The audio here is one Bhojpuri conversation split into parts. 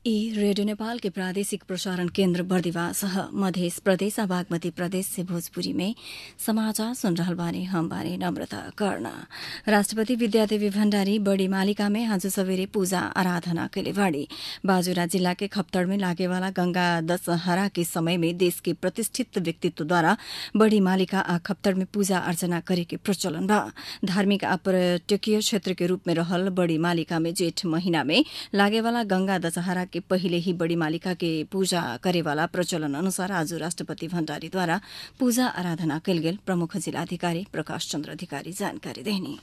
ई रेडियो नेपाल के प्रादेशिक प्रसारण केन्द्र बर्दिवास ह मध्य प्रदेश आ बागमती प्रदेश से भोजपुरी में समाचार सुन रहल बानी हम बानी नम्रता कर्ण राष्ट्रपति विद्यादेवी भण्डारी बड़ी मालिका में आज सवेरे पूजा आराधना कैले बाड़ी बाजुरा जिल्ला के खप्तड़ में लागेवाला गंगा दशहरा के समय में देश के प्रतिष्ठित व्यक्तित्वद्वारा बड़ी मालिका आ खप्तड़ में पूजा अर्चना करे के प्रचलन बा धार्मिक आ पर्यटकीय क्षेत्र के रूप में रहल बड़ी मालिका में जेठ महीना में लागेवाला गंगा दशहरा के पहिले ही बड़ी मालिका के पूजा करेवाला प्रचलन अनुसार आज राष्ट्रपति भण्डारीद्वारा पूजा आराधना कैल गेल प्रमुख जिलाधिकारी प्रकाश चन्द्र अधिकारी जानकारी देनी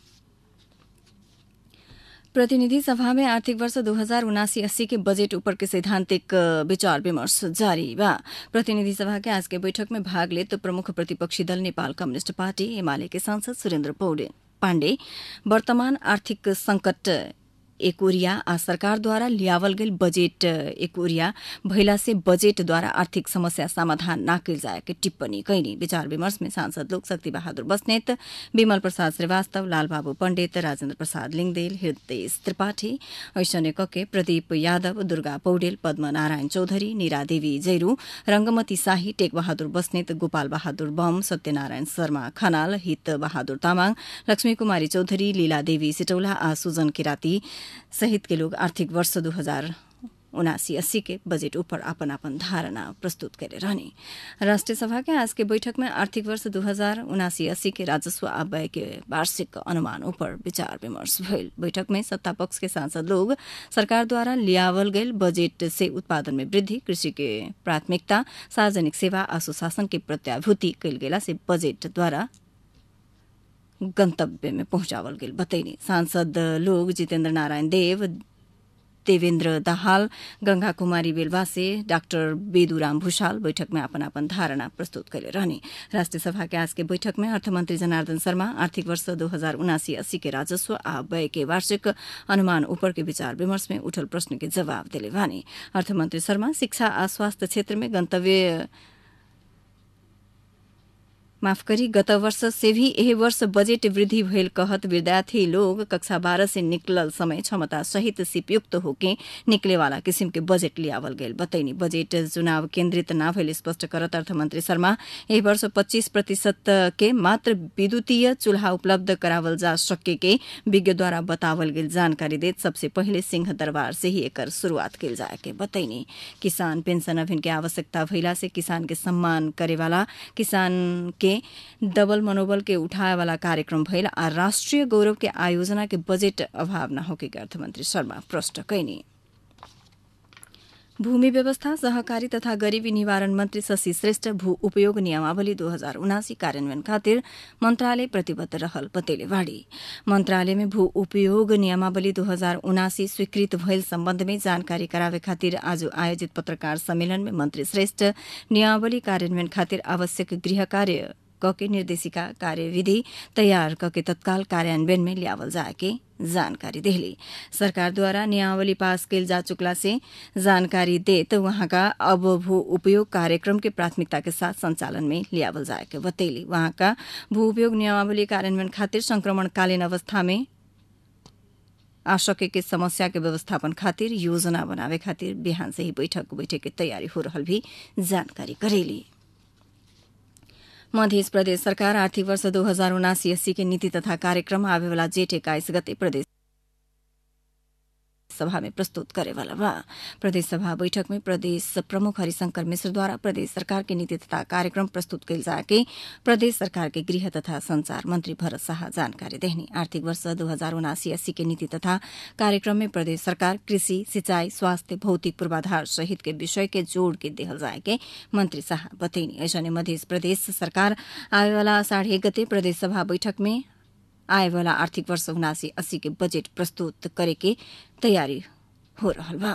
प्रतिनिधि सभा में आर्थिक वर्ष दो हजार उनासी अस्सी के बजेट ऊपर के सैद्धांतिक विचार विमर्श जारी बा प्रतिनिधि सभा के आज के बैठक में भाग ले तो प्रमुख प्रतिपक्षी दल नेपाल कम्युनिष्ट पार्टी एमाले के सांसद सुरेन्द्र पौडे पाण्डे वर्तमान आर्थिक संकट एकोरिया आ सरकारद्वारा लियावल गेल बजेट एकोरिया भइला से बजेटद्वारा आर्थिक समस्या समाधान न कयल जाए के टिप्पणी कैनी विचार विमर्श में सांसद लोक शक्ति बहादुर बस्नेत विमल प्रसाद श्रीवास्तव लालबाबू पण्डित राजेन्द्र प्रसाद लिङदेल हृदय त्रिपाठी ऐश्वर्य कके प्रदीप यादव दुर्गा पौडेल पद्म नारायण चौधरी नीरा देवी जैरू रंगमती शाही टेक बहादुर बस्नेत गोपाल बहादुर बम सत्यनारायण शर्मा खनाल हित बहादुर तामाङ लक्ष्मी कुमारी चौधरी लीला देवी सिटौला आ सुजन किराती सहित के लोग आर्थिक वर्ष दू हजार उनासी अस्सी के बजेट ऊपर अपन अपन धारणा प्रस्तुत करे रहने राष्ट्रिय सभा के आज के बैठक में आर्थिक वर्ष दू हजार उनासी अस्सी के राजस्व आ व्यय के वार्षिक अनुमान ऊपर विचार विमर्श भइल बैठक में सत्ता पक्ष के सांसद लोग सरकार द्वारा लियावल गयल बजेट से उत्पादन में वृद्धि कृषि के प्राथमिकता सार्वजनिक सेवा आ सुशासन के प्रत्याभूति कयल गेला से बजेट द्वारा गंतव्य में पहुंचावल गेल बतैनी सांसद लोग जितेन्द्र नारायण देव देवेन्द्र दाहाल गंगा कुमारी बेलवासे डाक्टर बेदुराम भूषाल बैठक में अपन अपन धारणा प्रस्तुत कैले रहने राष्ट्रिय सभा के आज के बैठक में अर्थमंत्री जनार्दन शर्मा आर्थिक वर्ष दो हजार उनासी अस्सी के राजस्व आ व्यय के वार्षिक अनुमान ऊपर के विचार विमर्श में उठल प्रश्न के जवाब दिले भने अर्थमन्त्री शर्मा शिक्षा आ स्वास्थ्य क्षेत्र में गंतव्य माफ करी गत वर्ष से भी यही वर्ष बजेट वृद्धि भइल कहत विद्यार्थी लोग कक्षा बारह से निकलल समय क्षमता सहित सिपयुक्त होके निकले वाला किसिम के बजेट लियावल गयल बतैनी बजेट चुनाव केन्द्रित न भइल स्पष्ट करत अर्थमन्त्री शर्मा यही वर्ष पच्चीस प्रतिशत के मात्र विद्युतीय चूल्हा उपलब्ध करावल जा सके के विज्ञद्वारा बतावल गेल जानकारी देत सबसे पहिले सिंह दरबार से ही एकर शुरूआत कयल जाए के बतैनी किसान पेंशन अभियान के आवश्यकता भइला से किसान के सम्मान करेवाला किसान के के डबल मनोबल के उठाए वाला कार्यक्रम भइल आ राष्ट्रिय गौरव के आयोजना के बजेट अभाव न होके अर्थमन्त्री शर्मा प्रष्ट कैनी भूमि व्यवस्था सहकारी तथा गरीबी निवारण मन्त्री शशि श्रेष्ठ भू उपयोग नियमावली दो हजार उनासी कार्यान्वयन खातिर मन्त्रालय प्रतिबद्ध रहल बतेले बाड़ी मन्त्रालय में भू उपयोग नियमावली दो हजार उनासी स्वीकृत भइल सम्बन्ध में जानकारी करावे खातिर आज आयोजित पत्रकार सम्मेलन में मन्त्री श्रेष्ठ नियमावली कार्यान्वयन खातिर आवश्यक गृह कार्य कके निर्देशिका कार्यविधि तयार कके तत्काल कार्यान्वयन में लियावल जाए के जानकारी देली सरकारद्वारा नियमावली पास कैल जा चुकला से जानकारी देत वहाँका अब भू उपयोग कार्यक्रम के प्राथमिकता के साथ संचालन में लियावल जाए के बतैली वहाँका भू उपयोग नियमावली कार्यान्वयन खातिर संक्रमणकालीन अवस्था में आ सके के समस्या के व्यवस्थापन खातिर योजना बनावे खातिर बिहान से ही बैठक बैठक की तैयारी हो रहल भी जानकारी करेली मध्य प्रदेश सरकार आर्थिक वर्ष दो हजार उनासी अस्सी के नीति तथा कार्यक्रम आवेवाला जेठ एक्काइस गते प्रदेश सभा में प्रस्तुत करेवाला बा प्रदेश सभा बैठक में प्रदेश प्रमुख हरिशंकर मिश्र द्वारा प्रदेश सरकार के नीति तथा कार्यक्रम प्रस्तुत कैल जाके प्रदेश सरकार के गृह तथा संचार मंत्री भरत शाह जानकारी देहनी आर्थिक वर्ष दो हजार उनासी अस्सी के नीति तथा कार्यक्रम में प्रदेश सरकार कृषि सिंचाई स्वास्थ्य भौतिक पूर्वाधार सहित के विषय के जोड़ के देहल जाए के मंत्री शाह बतैनी ऐसने मध्य प्रदेश सरकार आवेवाला साढ़े गते प्रदेश सभा बैठक में आए वाला आर्थिक वर्ष उनासी अस्सी के बजेट प्रस्तुत करे के तैयारी हो रहल बा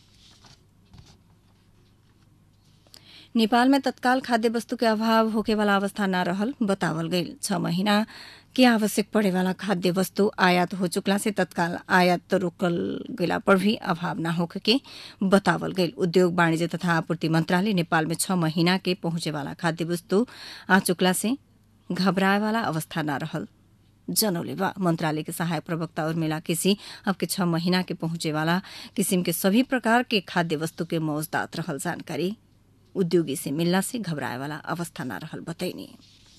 नेपाल में तत्काल खाद्य वस्तु के अभाव होके वाला अवस्था न रहल बतावल गईल छ महीना के आवश्यक पड़े वाला खाद्य वस्तु आयात हो चुकला से तत्काल आयात रोकल गला पर भी अभाव न होके के बतावल गईल उद्योग वाणिज्य तथा आपूर्ति मंत्रालय नेपाल में छ महीना के पहुंचे वाला खाद्य वस्तु आ चुकला से घबराए वाला अवस्था न रहल जनौले बा मंत्रालय के सहायक प्रवक्ता उर्मिला केसी अब के छह महीना के पहुंचे वाला किसिम के सभी प्रकार के खाद्य वस्तु के मौजदात रहल जानकारी उद्योगी से मिलला से घबराए वाला अवस्था न रहल बतैनी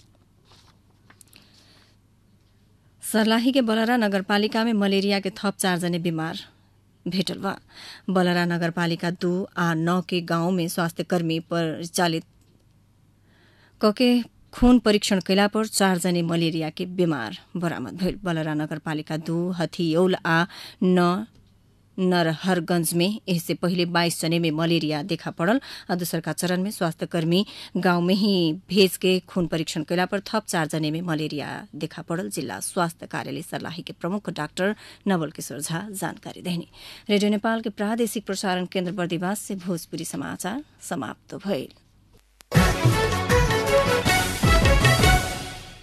सर्लाही के बलरा नगरपालिका में मलेरिया के थप चारजने बीमार भेटल बा बलरा नगरपालिका दू आ नौ के गांव में स्वास्थ्य कर्मी परिचालित कके खून परीक्षण कैला पर चारजने मलेरिया के बीमार बरामद भइल बलरा नगरपालिका दू हथियौल आ न नरहरगंज में इससे पहिले बाइस जने में मलेरिया देखा पड़ल आ दोसरका चरण में स्वास्थ्य कर्मी गांव में ही भेज के खून परीक्षण कैला पर थप चार जने में मलेरिया देखा पड़ल जिल्ला स्वास्थ्य कार्यालय सर्लाही के प्रमुख डाक्टर नवल किशोर झा जानकारी देने रेडियो नेपाल के प्रादेशिक प्रसारण केन्द्र बर्दिवास से भोजपुरी समाचार समाप्त भइल